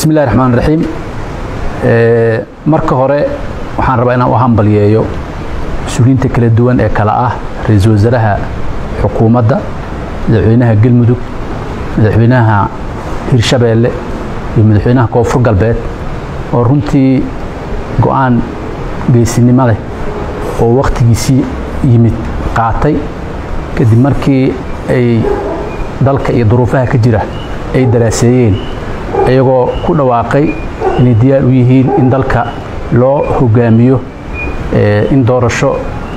bismi illahi raxmaan raxiim marka hore waxaan rabaa inaan u hambalyeeyo mas-uuliyiinta kala duwan ee kale ah ra-iisul wasaaraha xukuumadda madaxweynaha galmudug madaxweynaha hirshabeelle iyo madaxweynaha koonfur galbeed oo runtii go-aan geesinimo leh oo wakhtigiisii yimid qaatay kadib markii ay dalka iyo duruufaha ka jira ay daraaseeyeen iyagoo ku dhawaaqay inay diyaar u yihiin in dalka loo hogaamiyo in doorasho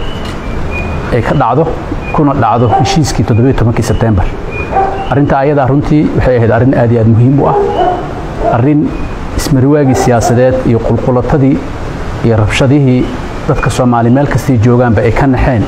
ay ka dhacdo kuna dhacdo heshiiskii todobiyo sebtembar arrinta ayadaa runtii waxay ahayd arrin aad iyo aad muhiim u ah arrin ismariwaagii siyaasadeed iyo qulqulatadii iyo rabshadihii dadka soomaali meel kastay joogaanba ay ka naxeen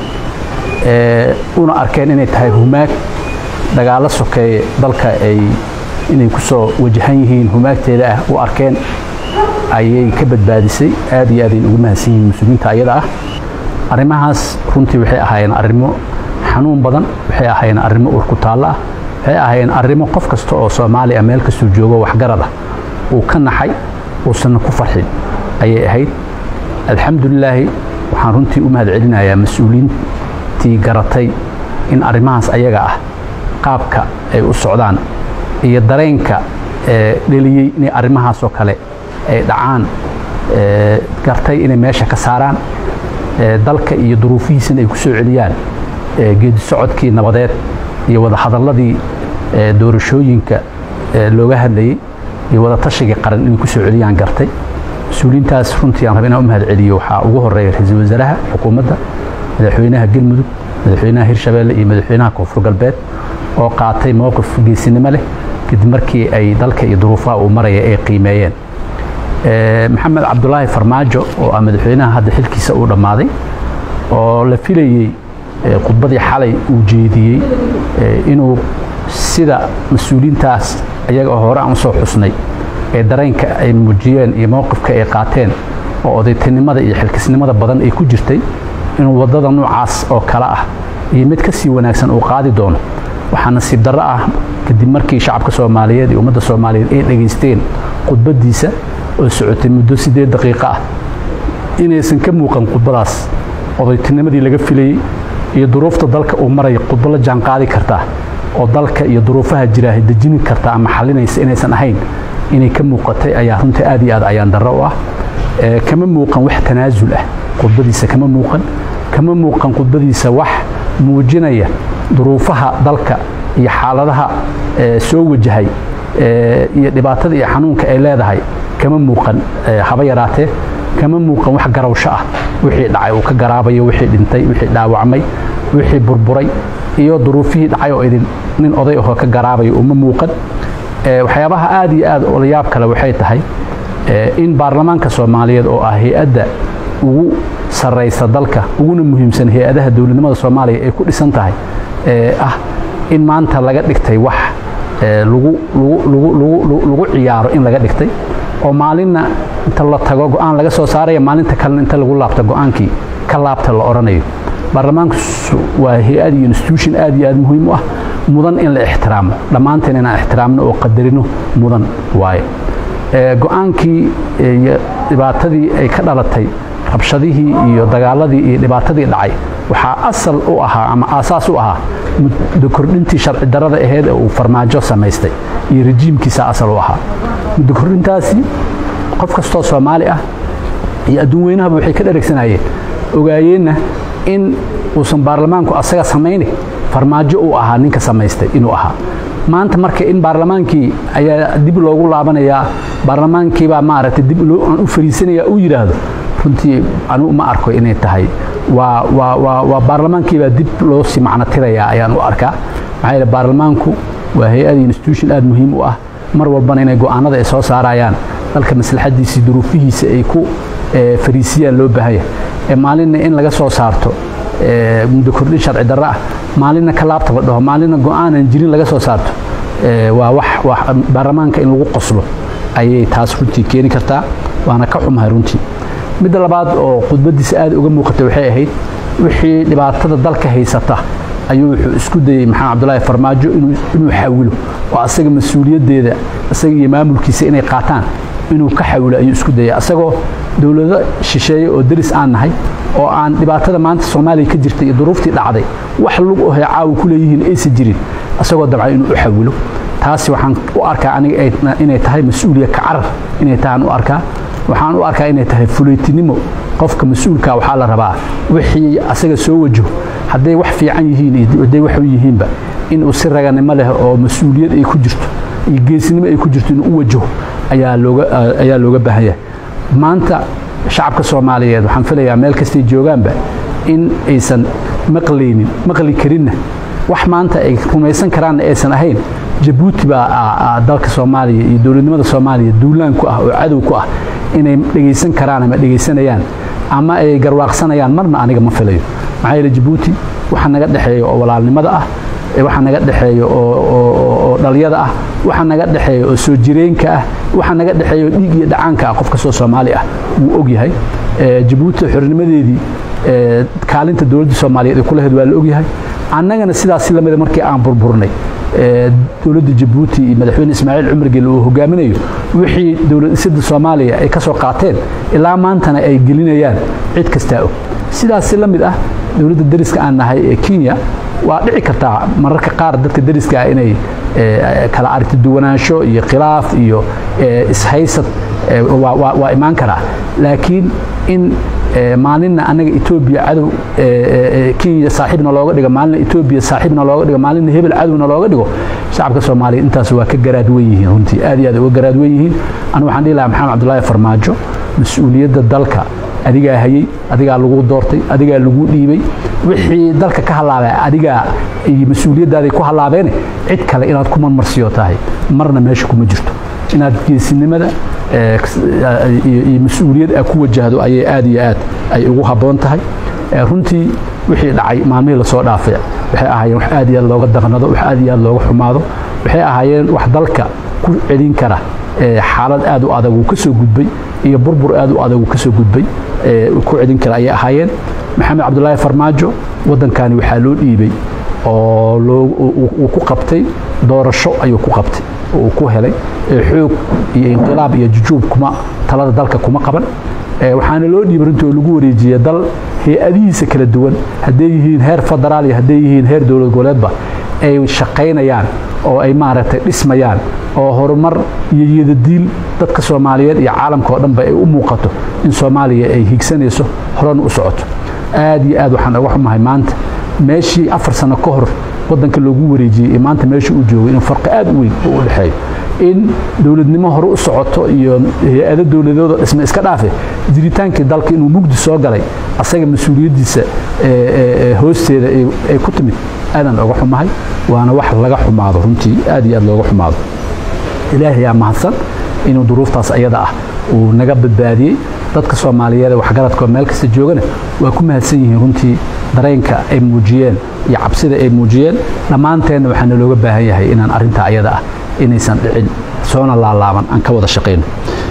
una arkeen inay tahay humaag dagaallo sokeeye dalka ay inay ku soo wajahan yihiin humaagteeda ah u arkeen ayay ka badbaadisay aad iyo aadayn ugu mahadsan yihiin mas-uuliyiinta ayada ah arrimahaas runtii waxay ahaayeen arrimo xanuun badan waxay ahaayeen arrimo urkutaallo ah waxay ahaayeen arrimo qof kasta oo soomaali ah meel kastuu joogo waxgarad ah uu ka naxay uusanna ku farxin ayay ahayd alxamdulilaahi waxaan runtii u mahad celinayaa mas-uuliyiintii garatay in arrimahaas ayaga ah qaabka ay u socdaan iyo dareenka dheliyey inay arrimahaasoo kale ay dhacaan gartay inay meesha ka saaraan dalka iyo duruufihiisana ay ku soo celiyaan geedi socodkii nabadeed iyo wada hadalladii doorashooyinka looga hadlayey iyo wada tashigii qaran inay ku soo celiyaan gartay mas-uuliyiintaas runtii aan raba inaan u mahad celiyo waxaa ugu horeeya ra-iisul wasaaraha xukuumadda madaxweynaha galmudug madaxweynaha hirshabeelle iyo madaxweynaha koonfur galbeed oo qaatay mowqif geesinimo leh kadib markii ay dalka iyo duruufaha uu maraya ay qiimeeyeen maxamed cabdulaahi farmaajo oo ah madaxweynaha hadda xilkiisa uu dhammaaday oo la filayey khudbadii xalay uu jeediyey inuu sida mas-uuliyiintaas iyaga oo hore aan usoo xusnay ee dareenka ay muujiyeen iyo mowqifka ay qaateen oo odaytinimada iyo xilkisnimada badan ay ku jirtay inuu waddada noocaas oo kale ah iyo mid ka sii wanaagsan uu qaadi doono waxaa nasiib darro ah kadib markii shacabka soomaaliyeed iyo ummadda soomaaliyeed ay dhegaysteen khudbaddiisa oo socotay muddo siddeed daqiiqo ah inaysan ka muuqan khudbadaas odaytinimadii laga filayey iyo duruufta dalka uu maraya khudbo la jaanqaadi kartaa oo dalka iyo duruufaha jiraahay dejini karta ama xalinaysa inaysan ahayn inay ka muuqatay ayaa runtii aad iyo aad ayaan darro u ah kama muuqan wax tanaasul ah khudbadiisa kama muuqan kama muuqan khudbadiisa wax muujinaya duruufaha dalka iyo xaaladaha soo wajahay iyo dhibaatada iyo xanuunka ay leedahay kama muuqan haba yaraatee kama muuqan wax garawsho ah wixii dhacay uu ka garaabayo wixii dhintay wixii dhaawacmay wixii burburay iyo duruufihii dhacay oo idin nin oday ahoo ka garaabayo uma muuqan waxyaabaha aad iyo aad olayaab kale waxay tahay in baarlamaanka soomaaliyeed oo ah hay-adda ugu sarraysa dalka uguna muhiimsan hay-adaha dowladnimada soomaaliya ay ku dhisan tahay ah in maanta laga dhigtay wax lagu ciyaaro in laga dhigtay oo maalinna inta la tago go-aan laga soo saaraya maalinta kalena inta lagu laabta go-aankii ka laabta la odhanayo baarlamaanku waa hay-ad iyo institution aad iyo aad muhiim u ah mudan in la ixtiraamo dhammaanteen inaan ixtiraamno oo qadarino mudan waaye go-aankii iyo dhibaatadii ay ka dhalatay rabshadihii iyo dagaaladii iyo dhibaatadii dhacay waxaa asal u ahaa ama aasaas u ahaa muddo kordhintii sharci darada aheyd ee uu farmaajo samaystay iyo rejiimkiisa asal u ahaa muddo kordhintaasi qof kastoo soomaali ah iyo adduun weynahaba waxay ka dheregsanayeen ogaayeenna in uusan baarlamaanku asaga samayni farmaajo uu ahaa ninka samaystay inuu ahaa maanta marka in baarlamaankii ayaa dib loogu laabanayaa baarlamaankiibaa maaragtay dib aan u fariisanaya uu yidhaahdo runtii anugu ma arko inay tahay waa waa waa waa baarlamaankiibaa dib loo sii macno tirayaa ayaan u arkaa maxaa yeele baarlamaanku waa hay-ad institution aad muhiim u ah mar walbana inay go'aanada ay soo saarayaan dalka maslaxadiisii duruufihiisa ay ku fariisiyaan loo baahanya ee maalinna in laga soo saarto muddo kordhin sharci darro ah maalinna ka laabta la dhaho maalinna go'aanan jirin laga soo saarto waa wax baarlamaanka in lagu qoslo ayay taas runtii keeni kartaa waana ka xumahay runtii midda labaad oo khudbadiisa aad uga muuqatay waxay ahayd wixii dhibaatada dalka haysata ayuu wuxuu isku dayey maxamed cabdulaahi farmaajo inuu xawilo oo asaga mas-uuliyaddeeda isaga iyo maamulkiisa inay qaataan inuu ka xawilo ayuu isku dayay asagoo dowlado shisheeye oo deris aan nahay oo aan dhibaatada maanta soomaaliya ka jirtay iyo duruuftii dhacday wax lug ohe caawa ku leeyihiin aysan jirin asagoo dabcan inuu u xawilo taasi waxaan u arkaa aniga inay tahay mas-uuliya ka carar inay tahaan u arkaa waxaan u arkaa inay tahay fuleytinimo qofka mas-uulka waxaa la rabaa wixii asaga soo wajaho hadday wax fiican yihiin iyo hadday wax yihiinba inuu si raganimo leh oo mas-uuliyad ay ku jirto iyo geesinimo ay ku jirto inuu u wajaho ayaa looga ayaa looga baahan yahay maanta shacabka soomaaliyeed waxaan filayaa meel kastay joogaanba in aysan maqlaynin maqli karinna wax maanta ay rumaysan karaanna aysan ahayn jabuuti baa dalka soomaaliya iyo dowladnimada soomaaliya duulaan ku ah oo cadow ku ah inay dhegaysan karaan ama dhegaysanayaan ama ay garwaaqsanayaan marna aniga ma filayo maxaa yeele jabuuti waxa naga dhexeeya oo walaalnimada ah waxa naga dhexeeya oo dhalyada ah waxa naga dhexeeya oo soo jireenka ah waxa naga dhexeeya oo dhiig iyo dhacaanka ah qof kastoo soomaali ah wuu og yahay jabuuti xornimadeedii kaalinta dowladda soomaaliyeed ay ku lahayd waa la og yahay annagana sidaas lamida markii aan burburnay dowladda jabuuti iyo madaxweyne ismaaciil cumar gelle uu hogaaminayo wixii dowlad dhisada soomaaliya ay ka soo qaateen ilaa maantana ay gelinayaan cid kastaa og sidaasi la mid ah dowladda dariska aan nahay ee kenya waa dhici kartaa mararka qaar dadka dariska ah inay kala aragti duwanaansho iyo khilaaf iyo ishaysad waa imaan karaa laakiin in maalinna anaga etoobiya cadow kenya saaxiibna looga dhigo maalinna etoobiya saaxiibna looga dhigo maalinna hebel cadowna looga dhigo shacabka soomaaliya intaas waa ka garaadwen yihiin runtii aad iyo aad uga garaadwen yihiin anu waxaan dhihi lahaa maxamed cabdulaahi farmaajo mas-uuliyadda dalka adigaa hayey adigaa lagu doortay adigaa lagu dhiibay wixii dalka ka halaabay adigaa iyo mas-uuliyaddaadii ku halaabeene cid kale inaad ku marmarsiyo tahay marna meesha kuma jirto inaad geesinimada iyo mas-uuliyad a ku wajahdo ayay aad iyo aad ay ugu habboon tahay runtii wixii dhacay maalmihii lasoo dhaafay waxay ahaayeen wax aad iyo aad looga daqnado wax aad iyo aad looga xumaado waxay ahaayeen wax dalka ku celin kara xaalad aad u adag uu ka soo gudbay iyo burbur aad u adag uu ka soo gudbay ku celin kara ayay ahaayeen maxamed cabdulaahi farmaajo waddankani waxaa loo dhiibay oo uu ku qabtay doorasho ayuu ku qabtay oo uu ku helay xoog iyo inqilaab iyo jujuub kuma talada dalka kuma qaban waxaana loo dhiibay runtii oo lagu wareejiyey dal hay-adihiisa kala duwan hadday yihiin heer federaal iyo hadday yihiin heer dowlad goboleedba ay shaqaynayaan oo ay maaragtay dhismayaan oo horumar iyo yadadiil dadka soomaaliyeed iyo caalamka oo dhanba ay u muuqato in soomaaliya ay higsanayso horena u socoto aad iyo aad waxaan uga xumahay maanta meeshii afar sano ka hor waddanka loogu wareejiyey iyo maanta meeshii uu joogay inuu farqi aad u weyn u u dhexeeyo in dowladnimo hore u socoto iyo hay-ado dowladooda dhisme iska dhaafe jiritaankii dalka inuu mugdi soo galay asaga mas-uuliyaddiisa hoosteeda ay ku timid aadaan oga xumahay waana wax laga xumaado runtii aad iyo aad looga xumaado ilaahay yaa mahadsan inuu duruuftaas ayada ah uu naga badbaadiyey dadka soomaaliyeed ee waxgaradkoo meel kasta joogana waa ku mahadsan yihiin runtii dareenka ay muujiyeen iyo cabsida ay muujiyeen dhammaanteenna waxaana looga baahan yahay inaan arrintaa ayada ah inaysan dhicin soona laalaaban aan ka wada shaqayno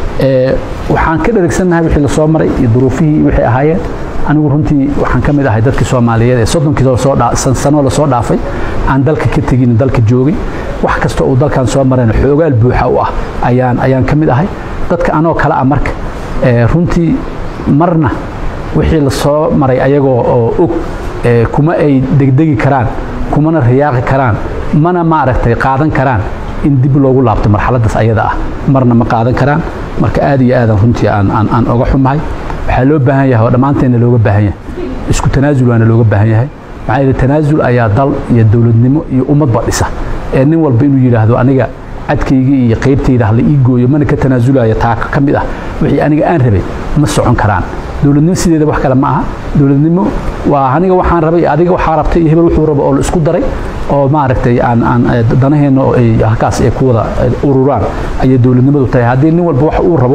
waxaan ka dherigsannahay wixii lasoo maray iyo duruufihii waxay ahaayeen anigu runtii waxaan ka mid ahay dadkii soomaaliyeed ee soddonkii sano lasoo dhaafay aan dalka ka tegin dalka joogay wax kasta uu dalkan soo marayna xoogaal buuxa u ah ayaan ayaan ka mid ahay dadka anoo kale ah marka runtii marna wixii lasoo maray ayagoo oo og kuma ay degdegi karaan kumana riyaaqi karaan mana maaragtay qaadan karaan in dib loogu laabto marxaladdaas ayada ah marna ma qaadan karaan marka aad iyo aadan runtii aan oga xumahay waxaa loo baahan yahay oo dhammaanteenna looga baahan yahay isku tanaasul waana looga baahan yahay maxaa yeele tanaasul ayaa dal iyo dowladnimo iyo ummadba dhisa ee nin walba inuu yidhaahdo aniga cadkaygii iyo qaybtayda hala ii gooyo mana ka tanaasulaya taa ka mid ah wixii aniga aan rabay ma socon karaan dowladnimo sideeda wax kale ma aha dowladnimo waa aniga waxaan rabay adiga waxaa rabtay iyo hebel wuxuu rabo oo la isku daray oo maaragtay aan aan danaheenna oo ay halkaas ay ku wada ururaan ayay dowladnimadu tahay haddii nin walba wax uu rabo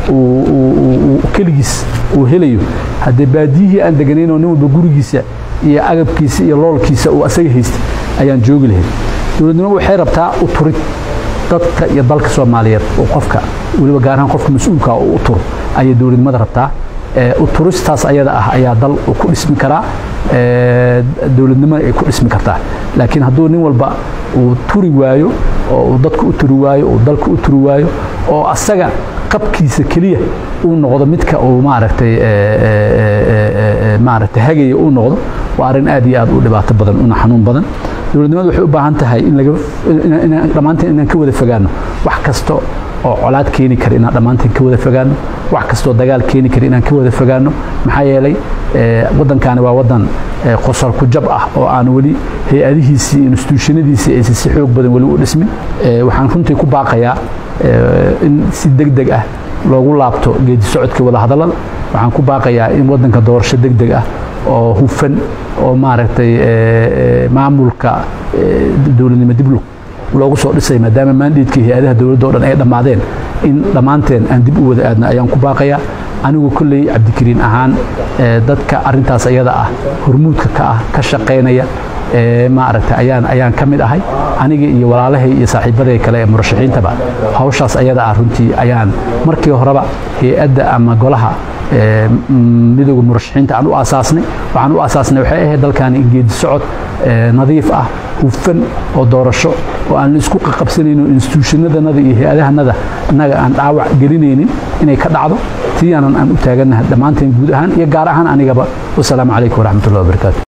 uu keligiis uu helayo haddee baadiyihii aan deganayn oo nin walba gurigiisa iyo agabkiisa iyo loolkiisa uu asaga haystay ayaan joogi lahayn dowladnimo waxay rabtaa u turid dadka iyo dalka soomaaliyeed oo qofka weliba gaar ahaan qofka mas-uulka oo u turo ayay dowladnimada rabtaa u turistaas ayada ah ayaa dal uu ku dhismi karaa dowladnimona ay ku dhismi kartaa laakiin hadduu nin walba uu turi waayo oo uu dadku u turi waayo uu dalka u turi waayo oo asaga qabkiisa keliya uu noqdo midka uu maaragtay maaragtay hagaya uu noqdo waa arrin aad iyo aad u dhibaato badan una xanuun badan dowladnimadu waxay u baahan tahay in laga dhammaanteen inaan ka wada fogaano wax kasta oo colaad keeni kara inaan dhammaanteen ka wada fogaano wax kastoo dagaal keeni kara inaan ka wada fogaano maxaa yeelay waddankaani waa waddan qosol ku jab ah oo aan weli hay-adihiisii instituushanadiisii aysan si xoog badan weli u dhismin waxaan runtii ku baaqayaa in si deg deg ah loogu laabto geedi socodka wadahadallada waxaan ku baaqayaa in waddanka doorasho deg deg ah oo hufan oo maaragtay maamulka dowladnimo dib loogu soo dhisay maadaama maandeedka hay-adaha dowladda o dhan ay dhammaadeen in dhammaanteen aan dib u wada aadna ayaan ku baaqayaa anigu kolley cabdikariin ahaan dadka arintaas ayada ah hormuudka ka ah ka shaqaynaya maaragtay ayaan ayaan ka mid ahay aniga iyo walaalahay iyo saaxiibaday kale ee murashaxiintaba hawshaas ayada ah runtii ayaan markii horeba hay-adda ama golaha midooda murashaxiinta aan u aasaasnay waxaan u aasaasnay waxay ahayd dalkaani in geedi socod nadiif ah hufan oo doorasho oo aan isku qaqabsanayno instituushanadannada iyo hay-adahanada innaga aan dhaawac gelinaynin inay ka dhacdo tii aanan aan u taagannahay dhammaanteen guud ahaan iyo gaar ahaan anigaba wasalaamu calaykum waraxmatullahi wabarakaatu